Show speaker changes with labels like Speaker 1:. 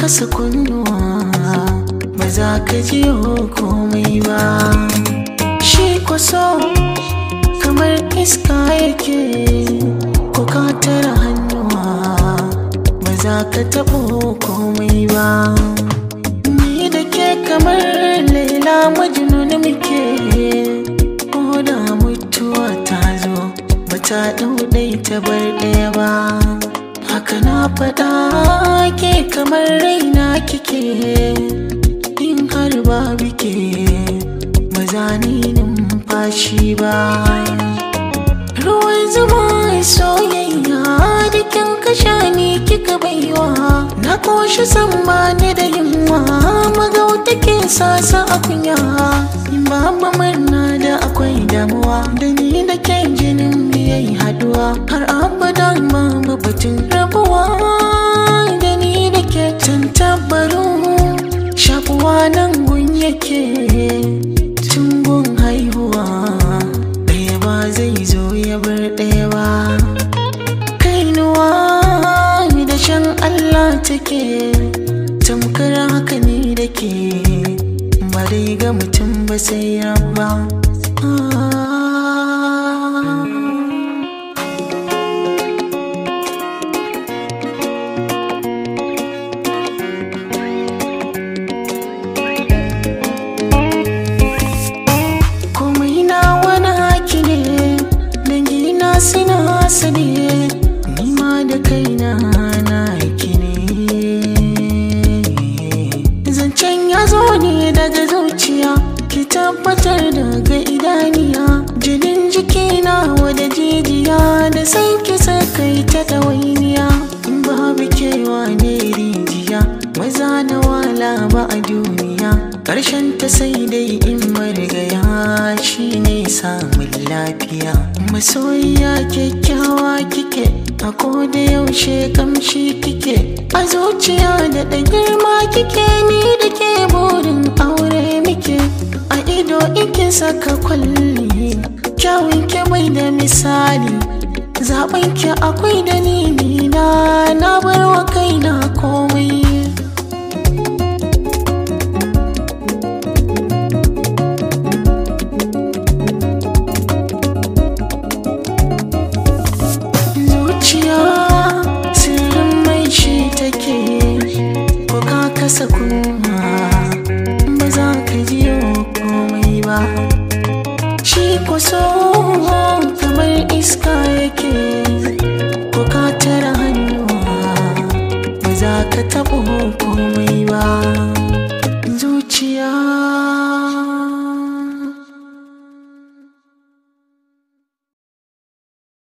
Speaker 1: kasa kunnuwa ba za ka ji komai ba shi kwaso kamar iska yake ko ka tara hannuwa ba za ka taɓo komai ba ni da ke kamar laila majnun muke ko da mutuwa ta zo ba ta ɗauɗai ta bar ɗaya ba haka na faɗa ke kamar raina kike in har ba bike ba za ni numfashi ba ruwan zuma soyayya da kin kasha ni kika baiwa na koshi san ba ni da yunwa magauta ke sasa a kunya in babu murna da akwai damuwa da ni da ke jinin biyai haduwa har abada babu batun rabuwa da ni da ke tantabaru shakuwa nan gun yake tun gun haihuwa ɗaya ba zai zo ya bar ɗaya ba kainuwa da shan Allah take tamkar haka ne da ke ba dai ga mutum ba sai rabba komai na wani haki ne dangina suna sani nima da kaina na haki ne zancen ya zo ne daga zuciya ki tabbatar daga idaniya jinin jikina wada jijiya da sai ki sakai ta ɗawainiya in babu kewa ne rijiya maza na wala ba a duniya ƙarshen ta sai dai in marigaya shi ne samun lafiya masoyiya kyakkyawa kike a koda yaushe kamshi kike a zuciya da ɗan girma kike ni da ke burin aure muke a ido ike saka kwalli kyawun ke bai da misali zaɓen ki akwai dalili na na bar wa kaina komai zuciya sirrin mai shi take ko ka kasa kuma ba za ka ji komai ba shi kwaso kamar iska